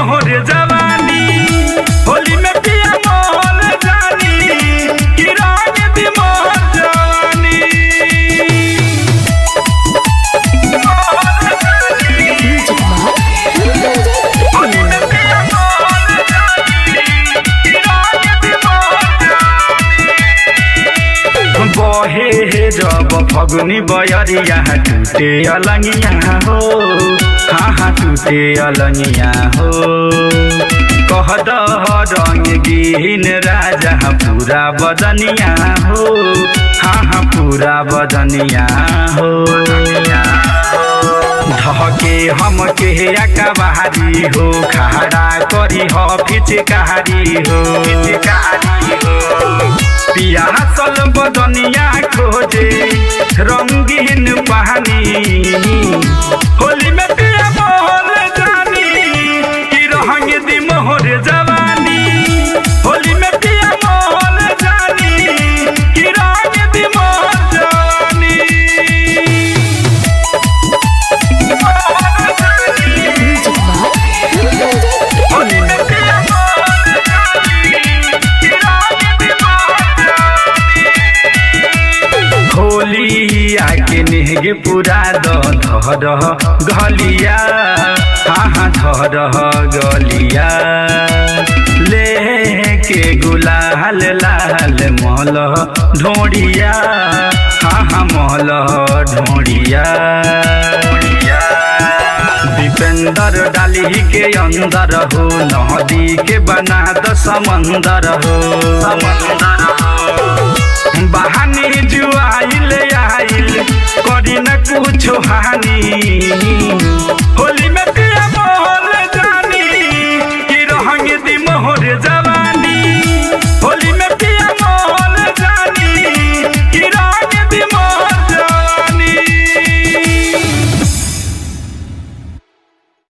मोहर जवानी होली में पिया मोहल जानी कि रंग दी मोहर जवानी मोहर जानी म्यूजिक बाय होली में पिया मोहल जानी कि रंग दी मोहर जवानी बहे हे जब फगुनी बयरिया टूटे अलंगिया हो हाँ हाँ टूटे अलंगिया हो कह दह रंग गिन राजा पूरा बदनिया हो हाँ हाँ पूरा बदनिया हो धके हम के अकबारी हो खड़ा करी हो फिचकारी हो फिचकारी हो पियासल बदनिया खोजे रंगीन पानी होली में पिया मोहल जानी कि रहंग दी मोहर जवानी होली में पिया मोहल जानी कि रंग दी मोहर जवानी मोहर जानी म्यूजिक बाय होली में पिया मोहल जानी कि रंग दी मोहर जवानी होली आके नेहगे पुरा द धर गलिया हाँ हाँ धर गलिया लेके गुलाल लाल मल ढोड़िया हाँ हाँ मल ढोड़िया दीपेंद्र डाली के अंदर हो नदी के बना द समंदर हो समंदर हो बहानी जुआइल आइल करी न कुछ हानि होली में पिया